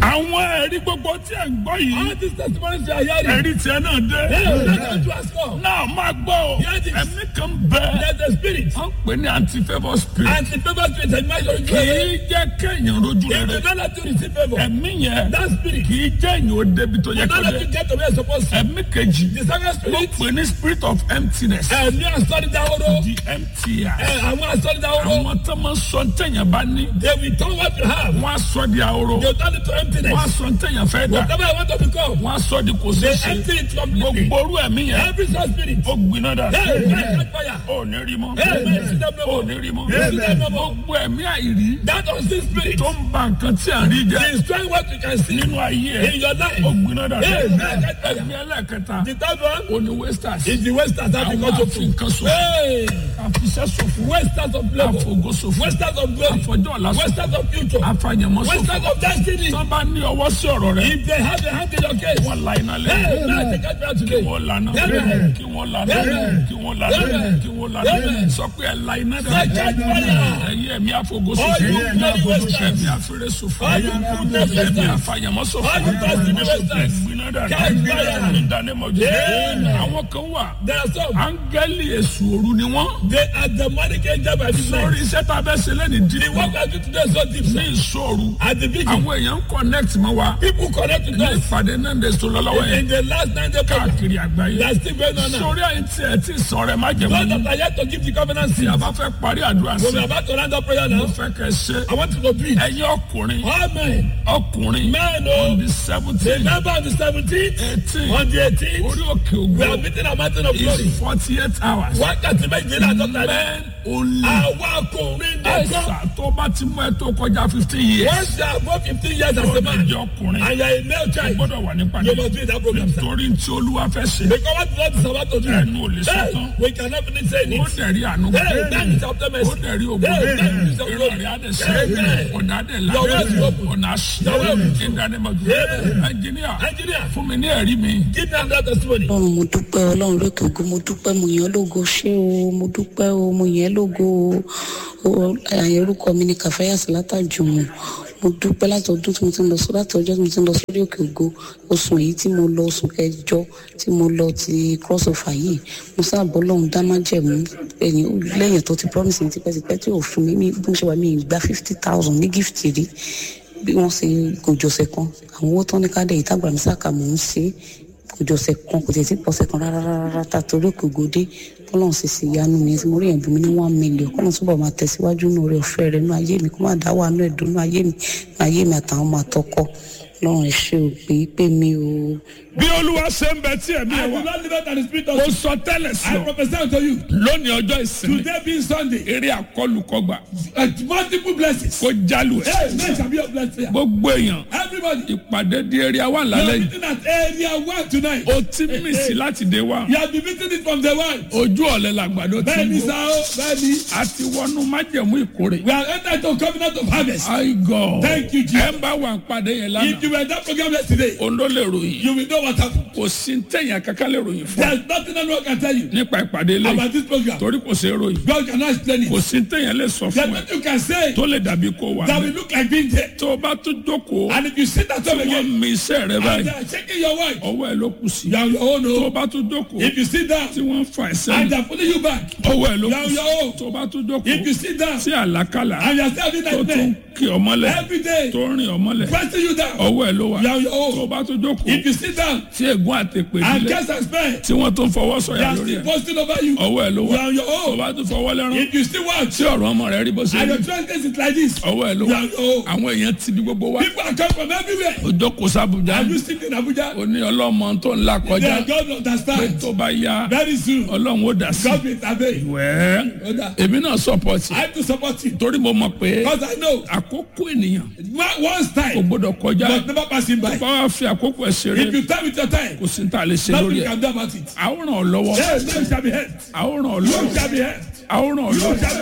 àwọn ẹ̀rí gbogbo tí ẹ̀ ń gbọ́ yìí All these testimonies you are hearing. ẹ̀rí tiẹ̀ náà dé. Hey, that's what you ask for. náà máa gbọ́ o Yes, it is. ẹ̀mí kan bẹ́ẹ̀. There's a spirit. wọ́n pè ní anti-favour spirit. And the favor spirit and measure kì you. í jẹ́ kéèyàn rojú If rere. you don't let you receive favor, ẹ̀mí yẹn that spirit, kì í jẹ́ èèyàn ó débi tó yẹ you kó don't let dé. you get to where you're supposed to. ẹ̀mí kejì The second wọ́n spirit, pè ní spirit of emptiness. ẹ̀mí àsọdídáwóró. di empty eye. Ẹ, Àwọn àsọdídáwóró. àwọn tó máa ń sọ ntẹ̀yàn bá ní. They will turn what you have. wọ́n á sọ di ahoro. They turn it to wọ́n á emptiness. sọ ntẹ̀yàn fẹ́ dà. Whatever I want to become, wọ́n á sọ di kò they ṣeé empty ṣe. it completely. gbogbo orú ẹ̀mí yẹn. Every such spirit. ó gbiná dà. Hey, hey, catch fire. ó ní rí mọ́. Hey, hey, see them no ó more. ní rí mọ́. Hey, see them no more. gbogbo ẹ̀mí àìrí. That unseen spirit tó ń ba nǹkan tí à ń rí jẹ́. destroy what you can see nínú ayé ẹ̀. in your life. ó gbiná dà. Hey, hey, catch fire. ẹ̀mí ẹlẹ́kẹta. The third one ó ní wasters. is the wasters that àwọn because of àfi food. nǹkan sọ. Hey, àfiṣẹ́ sọ̀fọ̀. wasters of labor. àfọ̀gọ́ sọ̀fọ̀. Wasters of glory. àfọ̀jọ́ ọ̀la sọ̀fọ̀. Wasters of future. àfàyàmọ́ sọ̀fọ̀. Wasters of destiny. tó bá ní ọwọ́ sí ọ̀rọ̀ rẹ̀. If they have a hand in your case, wọ́n la iná hey, lẹ́yìn. now they catch fire today. wọ́n lana Amen. kí wọ́n lana Amen. kí wọ́n lana Amen. kí wọ́n lana Amen. sọ pé ẹ la iná dẹ. Say, catch fire. ẹ̀yin ẹ̀mí àfọ̀gọ́sọ All you fún bloody wasters. ẹ̀mí àfẹ́rẹ́ sọ̀fọ̀ All you goodness ẹ̀mí wasters. àfàyàmọ́ sọ̀fọ̀ All you destiny wasters. ẹ̀gbìnà dẹ. Catch fire. ìdánimọ̀jọ. Amen. àwọn kan wà There are some. áńgẹ́lì èṣù òru ni wọ́n. They are demonic angel by the sórí name. iṣẹ́ tá a bẹ́ ṣe lẹ́ni The dídí. work I do today is so deep. ní sir. ìṣòro At the beginning, àwọn èèyàn ń connect mọ́ wa. people connect to ní us. ìpàdé náà ń dẹ̀ sọ lọ́wọ́ In yẹn the last nine days, káàkiri àgbáyé. that's still going on now. sórí àyè tí ẹ ti sọ̀rọ̀ ẹ má jẹ̀ Those mọ́. that are yet to give the covenant tí a seed, bá fẹ́ parí àdúrà when sí we are about to round up prayer mo now, fẹ́ kẹ́ ṣe I want you to do it. ẹ̀yin ọkùnrin Amen. ọkùnrin Men, on oh, the seventeen remember on the 17th, eighteen on the 18th, orí òkè we are ògbó meeting a mountain of glory. is forty eight hours Wákàtí méjìlá àtọ́ta ní. men only Àwa ọkùnrin nìkan. ẹ̀sà tó bá ti mú ẹ tó kọjá fifteen years Once you are above 15 years as tó a man, jẹ́ ọkùnrin and you are a male o child, gbọ́dọ̀ wà ní you pàdé must be in that program, sir. torí tí olúwa fẹ́ ṣe Because what God is about to do, ẹnu ò lè sọ hey, tán we cannot finish saying ó it. dẹ̀rí àánú Hey, that is of the ó mercy. dẹ̀rí ògbó Hey, that is of ìrọ̀lẹ́ glory. adé sí Amen. ọ̀nà adé là Your way is open. ọ̀nà àṣì Your way is ìdánimọ̀jọ Amen. ẹnjìníà Engineer, fún mi ní ẹ̀rí mi. give me another testimony. ọlọ́run mo dúpẹ́ ọlọ́run lókè ògo mo dúpẹ́ mo yàn ọ́ lógo ṣé o mo dúpẹ́ o mo yàn ẹ́ lógo o àyè orúkọ mi ni kàfáyàsí látàjùmọ̀ mo dúpẹ́ láti ọdún tí mo ti ń lọ sọ láti ọjọ́ tí mo ti ń lọ sórí òkè ògo oṣù èyí tí mo lọ oṣù kẹjọ tí mo lọ ti cross over yìí mo sábà ọlọ́run dá májẹ̀mú ẹ̀yìn lẹ́yìn tó ti promise mi tipẹ́tipẹ́ tí ò fún mi mi bí mo ṣe wà mí gba fifty thousand ní gift rí bí wọ́n ṣe kò jọ̀sẹ̀ kan àwọn owó tán ní ká dẹ̀ ìtagbà mi sáka mò ń ṣe é kò jọ̀sẹ̀ kan kò tẹ̀ sí pọ̀sẹ̀ kan rárá rárá ta torí òkè ògòdé kọ́lọ́n sì sì yanu mi tí mo rí ẹ̀bùn mi ní one million kọ́lọ́n túbọ̀ máa tẹ̀síwájú nù rẹ̀ ọ̀fẹ́ rẹ̀ nù ayé mi kó má dá wà nù ẹ̀dùn nù ayé mi nù ayé mi àtàwọn ọmọ àtọkọ lọ́run ẹ̀ ṣe ò pé pé mi ò bí olúwa ṣe ń bẹ tí ẹ̀mí I ẹ̀ do wá not live out the spirit ó of sọ tẹ́lẹ̀ sí I ọ prophesy unto you. lónìí ọjọ́ ìsinmi Today being Sunday, eré àkọlùkọgbà uh, multiple blessings. kó jálù ẹ̀ Hey, men shall be of blessed here. gbogbo èèyàn Everybody, ìpàdé di eré wa you lálẹ́ are yìí meeting at area one tonight. ó ti mí sí láti dé wa You have been meeting it from the one. ojú ọ̀lẹ́ làgbàdo ti Bẹ́ẹ̀ni ń sá bọ̀ o, bẹ́ẹ̀ni. a ti wọnú májẹ̀mú ìkórè We have entered into covenant of harvest. my god Thank you, Jesus. ẹ ń bá wa pàdé yẹn If lánàá you were in that program yesterday, òun ló lè ròyìn you will know what happened. kò sí tẹ̀yìn kankan lè ròyìn fún There's nothing anyone can tell you nípa ìpàdé lẹ́yìn about this program. torí kò sí ròyìn God cannot explain kò it. sí tẹ̀yìn lè sọ There's fún ẹ nothing you can say tó lè dàbí kó wà that ní. will look like being there. tó o bá tún jókòó And if you sit at home wọ́n again, mi iṣẹ́ rẹ and báyìí they are checking your wife, ọwọ́ ẹ ló kù sí. you are on your own. tó o oh. bá tún jókòó If you sit down tí wọ́n fa ẹsẹ̀ and they are pulling you back, ọwọ́ ẹ ló you kù are on sí. your own. tó o bá tún If jókòó you sit down tí àlákàlà and you are still having tó tún nightmare kí ọmọlẹ̀ every day, tó rìn ọmọlẹ̀ pressing you down, ọwọ́ ẹ ló wà you are on your tó o own. bá tún jókòó If you sit down tí ègún àtẹ̀pẹ̀ and nílẹ̀ guess and spare, tí wọ́n tún fọwọ́ they sọ̀yà are lórí still ẹ̀ posting over you. ọwọ́ ẹ ló You wà are on your tó o own. bá tún fọwọ́ lẹ́rán If you still watch tí ọ̀rọ̀ ọmọ rẹ rí bó ṣe and rí your trust is like this, ọwọ́ ẹ ló you wà are on your own. àwọn èèyàn ti di gbogbo wa People are coming from everywhere. ọjọ́ kò sábùjá Are you sitting in Abuja? ó ní ọlọ́mọ tó ń là They kọjá are God understand. tó bá yá Very soon, ọlọ́run ó dà sí God will intervene. wẹ́ẹ́ Oda, èmi náà sọpọ́tì I have to support him torí mo mọ̀ pé because I know àkókò ènìyàn one- once kò time gbọdọ̀ kọjá must never pass him by. bá wàá fi àkókò ẹ̀ ṣeré If you time with your time, kò sí ní ta lè ṣe nothing lórí you ẹ̀ can do about it. àwòrán ọ̀ lọ́wọ́ Yes, you shall be helped. àwòrán ọ̀ You lọ́wọ́ shall be helped. àwòrán ọ̀ You lọ́wọ́ shall be helped.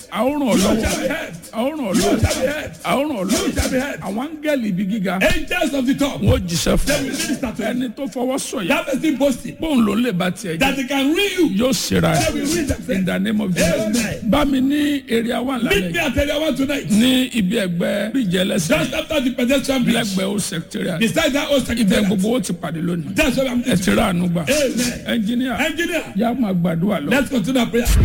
a ó ràn ọ́ You shall be lọ́wọ́ helped. a ó ràn ọ́ You shall be lọ́wọ́ helped. a ó ràn ọ́ You shall be lọ́wọ́ helped. àwọn áńgẹ́lì ibi gíga Angels of the top. wọn ò jíṣẹ́ They fún will minister to you. ẹni tó fọwọ́ sọ̀yà That person boasting bóun ló lè bá tiẹ̀ jẹ́ that they can read you. yóò ṣera They ẹ̀ will read in themselves. the name of Jesus Amen. bá mi ní area one Meet lálẹ́ me yìí at area one tonight. ní ibi ẹgbẹ́ bíjẹ́ lẹ́sẹ̀ Just after the pedestrian bridge. lẹ́gbẹ̀ẹ́ ó secretariat Beside that old ibẹ̀ secretariat. gbogbo ó ti pàdé lónìí That's what I'm ẹ ti rà àánú gbà Amen. ẹnjìníà Engineer, yá máa gbàdúrà lọ. let's continue our prayer.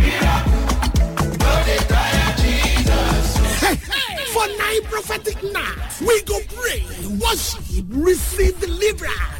For nine prophetic nights, we go pray, worship, receive deliverance,